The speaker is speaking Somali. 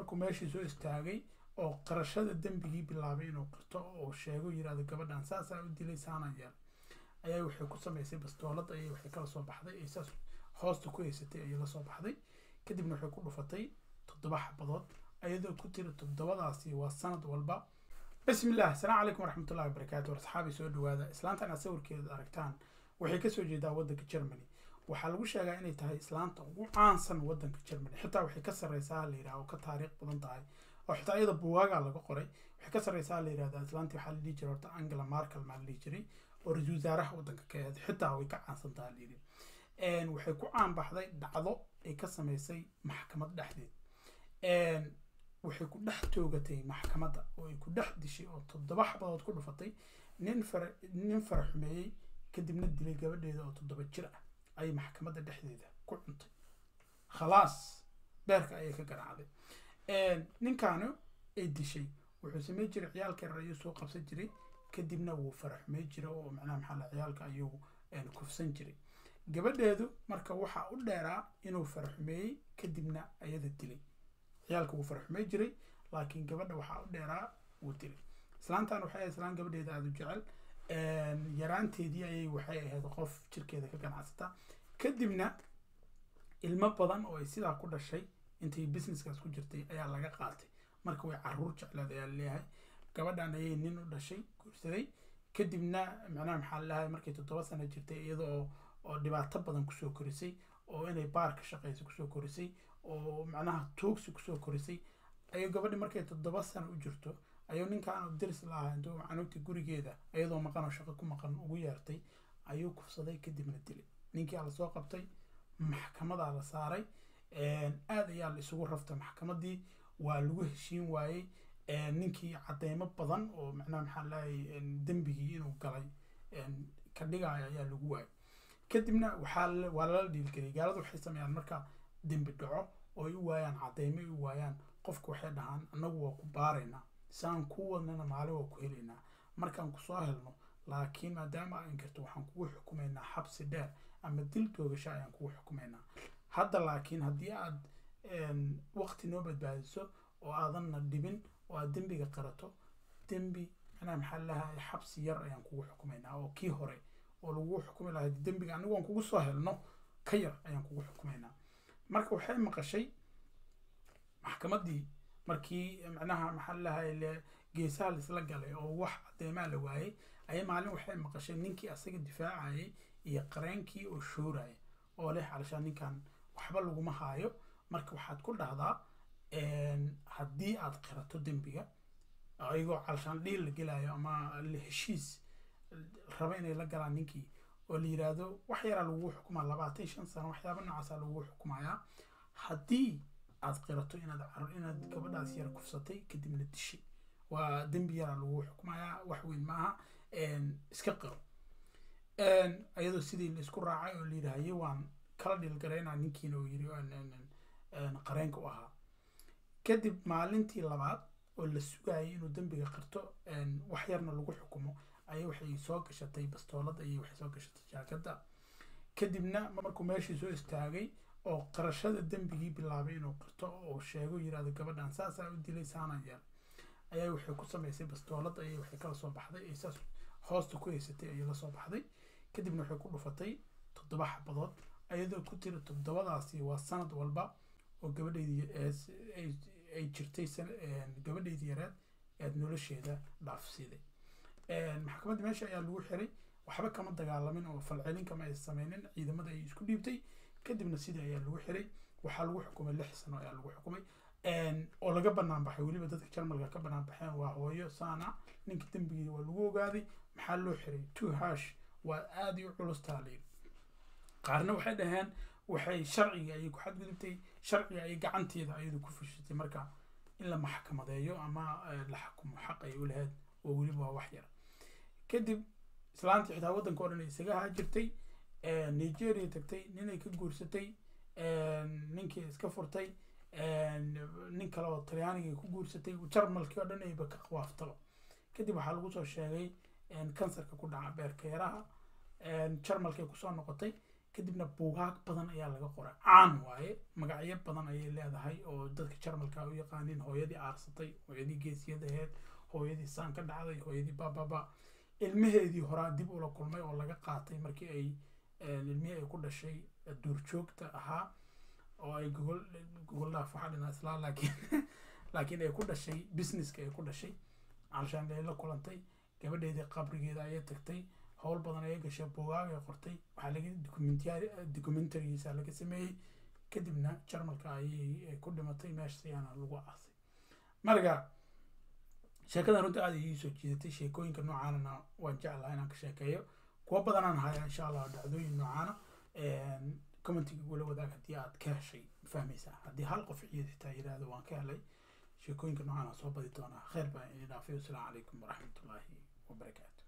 markuu meeshii soo istaagay oo qarashada dembigii bilaabay inuu qirto oo sheego yirahdo gabadhan saasaa u dilay saanaan yeel ayaa waxay ku samaysay bastoolad ayay waxay kala soo baxday ay saas hoosta ku haysatay ayay la soo baxday kadibna waxay ku dhufatay toddoba xabadood ayadoo ku tiri toddobadaasi waa sanad walba bismi illah asalaamu calaykum waraxmatullahi wabarakaatu asxaabi soo dhawaada islaantan aad sawirkeeda aragtaan waxay kasoo jeedaa waddanka germany waxaa lagu sheegaa inay tahay islaanta ugu caansan waddanka germany xitaa waxay ka sarreysaa la yidhaha oo ka taariikh badan tahay oo xitaa iyada buugaaga laga qoray waxay ka sarreysaa la yidhahda islaantii waxaa la dhihi jiray horta angela markel maa la dhihi jiray oo ra-iisul wasaaraha waddanka ka ahayd xitaa way ka caansan tahay la yidhi waxay ku caan baxday dhacdo ay ka samaysay maxkamad dhexdeed waxay ku dhex toogatay maxkamadda oo ay ku dhex dishay oo toddoba xabadood ku dhufatay nin fara nin fara xumeeyey kadibna dilay gabadheeda oo toddoba jir ah ayay maxkamadda dhexdeeda ku cuntay khalaas beerka ayay ka garaacday ninkaani ay dishay wuxuu samey jiray ciyaalka yar ayuu soo qabsan jiray kadibna wuu fara xumey jiray oo macnaha maxaa la ciyaalka ayuu kufsan jiray gabadheedu marka waxaa u dheeraa inuu fara xumeeyey kadibna ayada dilay ciyaalka wuu fara xumey jiray laakiin gabadha waxaa u dheeraa wuu dilay islaantan waxay ahayd islaan gabadheeda aada u jecel yaraanteedii ayay waxay ahayd qof jirkeeda ka ganacsata kadibna ilmo badan oo ay sidaa ku dhashay intay businesskaas ku jirtay ayaa laga qaatay marka way caruur jecleed ayaa leeyahay gabadhan ayay nin u dhashay guursaday kadibna macnaha maxaa lalahay markay toddoba sano jirtay iyada oo oo dhibaato badan kusoo korisay oo inay baar ka shaqeysa kusoo korisay oo macnaha tuugsi kusoo korisay ayuu gabadhi markay toddoba sano u jirto ayuu ninkaan dirs lahaa intuu canuugta gurigeeda iyadoo maqan oo shaqo ku maqan ugu yeertay ayuu kufsaday kadibna dilay ninkii aa lasoo qabtay maxkamadaa la saaray aad ayaa la isugu raftay maxkamadii waa lagu heshiin waayey ninkii cadeymo badan oo macnaha maxaa lahay dembigii inuu galay ka dhigaayo ayaa lagu waayay kadibna waxaa waa lala dhiilgeliyay gaaladu waxay sameeyaan marka dembi dhaco oo ay u waayaan cadeymo ay u waayaan qofka waxay dhahaan annagu waa ku baaraynaa saan ku wadnana maalin waa ku helaynaa markaan kusoo helno laakiin maadaama aan karto waxaan kugu xukumaynaa xabsi dheer ama dil toogasho ayaan kugu xukumaynaa hadda laakiin haddii aad waqti noo badbaadiso oo aadanna dhibin oo aad dembiga qarato dembi macnaha maxaa lahay xabsi yar ayaan kugu xukumaynaa oo kii hore oo lagu xukumi lahay dembiga anigu aan kugu soo helno ka yar ayaan kugu xukumaynaa marka waxay maqashay maxkamaddii markii macnaha maxaa lahay geesaha laisla galay oo wax cadeymaa la waayey ayay maalin waxay maqashay ninkii asaga difaacayay iyo qareenkii oo shooraya oo leh calashaan ninkan waxba laguma haayo marka waxaad ku dhahdaa haddii aad qirato dembiga ayagoo calashaan dhiil la gelayo ama heshiis raba inay la galaan ninkii oo la yiraahdo wax yaraa lagugu xukumaa labaatan shan sano waxyaaba noocaasa lagugu xukumayaa haddii aad qirato inaad inaad gabadhaas yar kufsatay kadibna dishay waa dembi yaraa lagugu xukumayaa wax weyn maaha iska qiro iyadoo sidii la isku raacay oo la yidhaahye waan kala dhilgaraynaa ninkiina uu yiri qareenka u ahaa kadib maalintii labaad oo la sugayay inuu dembiga qirto wax yarna lagu xukumo ayay waxay soo gashatay bastoolad ayay waxay soo gashatay jaakadda kadibna markuu meeshii soo istaagay oo qarashada dembigii bilaabay inuu qirto oo sheego yirahdo gabadhan saasaa u dilay saanaan yeel ayaa waxay ku samaysay bastoolad ayay waxay kala soo baxday ay saas hoosta ku haysatay ayay la soo baxday kadibna waxay ku dhufatay toddoba xabadood ayadoo ku tiri toddobadaasi waa sanad walba oo gabadheydii ay jirtay gabadheydii yareed eed nolosheeda dhaafsiiday maxkamadda meesha ayaa lagu xiray waxba kama dagaalamin oo falcelin kama ay sameynin ciidamada ay isku dhiibtay kadibna sidii ayaa lagu xiray waxaa lagu xukumay lix sano ayaa lagu xukumay oo laga banaan baxay weliba dadka jarmalka ka banaan baxeen waa hooyo saana ninka dembigii waa lagu ogaaday maxaa loo xiray two hash waa aada u culus taaliin qaarna waxay dhaheen waxay sharciga ayay ku xadgudubtay sharciga ayay gacanteeda ayadu ku fushatay marka in la maxkamadeeyo ama la xukumo xaq ay u lahayd oo weliba waa wax yar kadib islaantii xitaa waddanka o dhan isaga ahaa jirtay nigeria tagtay ninay ka guursatay ninkii iska furtay nin kale oo talyaaniga ku guursatay jarmalkii oo dhan ayba ka qawaaftaba kadib waxaa lagu soo sheegay kansarka ku dhaca beerka yaraha jarmalkay kusoo noqotay kadibna buugaag badan ayaa laga qoray caan waaye magacyo badan ayay leedahay oo dadka jarmalka u yaqaaniin hooyadii aarsatay hooyadii geesiyad aheyd hooyadii saan ka dhacday hooyadii bababa ilmaheedii horaa dib ula kulmay oo laga qaatay markii ay ilmihii ay ku dhashay duurjoogta ahaa oo ay gogol gogol dhaaf waxaa dhinaa islaa laakiin laakiin ay ku dhashay businesska ay ku dhashay calshaan ay la kulantay gabadheedii qabrigeeda ayay tagtay howl badan ayay gashay buugaag ay qortay waxaa laga documentary documentarigiisa laga sameeyey kadibna jarmalka ayay ku dhimatay meesha ayaana lagu aasay marka sheekadan runta aada ii soo jiidatay sheekooyinka noocaanana waan jeclaha inaan ka sheekeeyo kuwa badanaan haya insha allah dhacdooyin noocaana commentiga igula wadaag haddii aad ka heshay fahmaysaa haddii hal qof ciid xitaa yidhaahdo waan ka helay sheekooyinka noocaana soo badi doonaa kheyr baa idin dhaafay wasalaamu calaykum waraxmatullaahi wabarakaatu